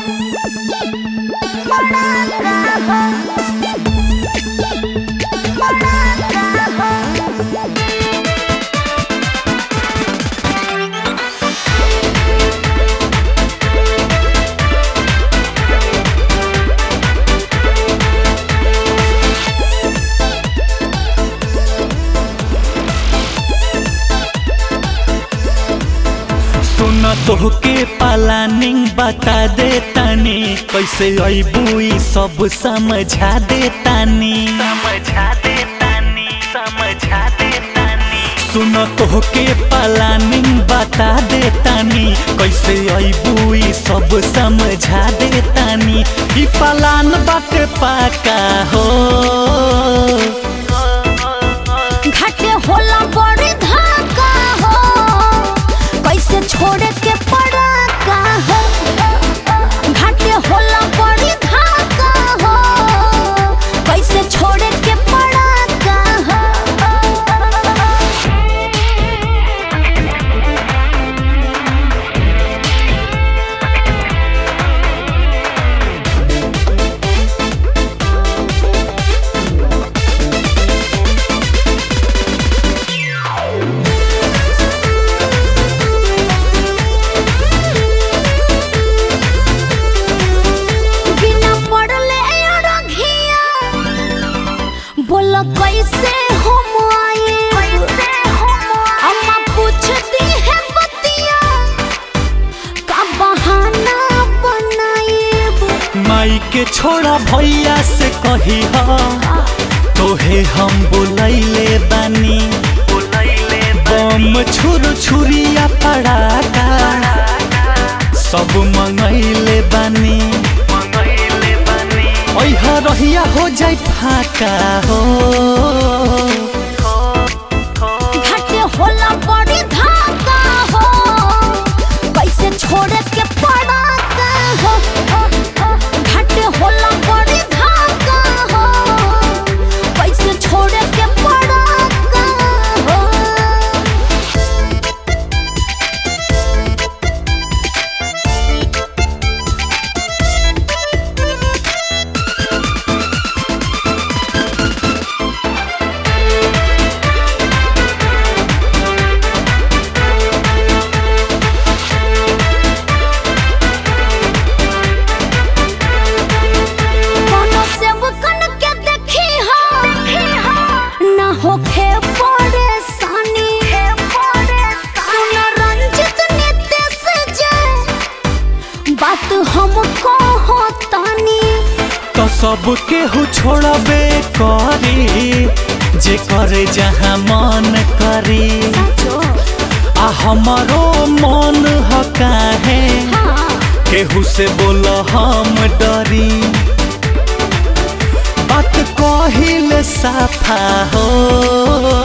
सुन तोहके प्लानिंग बता दे तनी कैसे अबू ई सब समझा दे तनी समझा दे तनी समझा दे तनी सुन तोहके प्लानिंग बता दे तनी कैसे अबू ई सब समझा दे तनी ई प्लान बाटे पाका हो घाटे होला बड़ी धाका हो कैसे छोड़े के पड़ा का हो घाटे होला बड़ी धाका हो कैसे छोड़े के पड़ा का हो बिना पढ़ले अड़घिया बोल कैसे हम आए अम्मा पूछती है बतिया का बहाना बनाए माई के छोड़ा भैया से कही तोहे हम बुलैले बानी बम छुर छुरिया पड़ाका सब मंगैले बानी ऐह रहिया हो जाई फाका हो घाटे होला बड़ी धाका हो कैसे छोड़े के पड़ा का हो घाटे होला बड़ी धाका हो कैसे छोड़े के पड़ा का हो कोनो सेवकन के देखी हो ना होखे परेशानी सुन रंजित नितेश जय बात हमको होतानी तो सब केहू छोड़बे करी जे करे जहाँ मन करी आ हमारो मन ह काहे हाँ केहू से बोल हम डरी बात कहिल साफा हो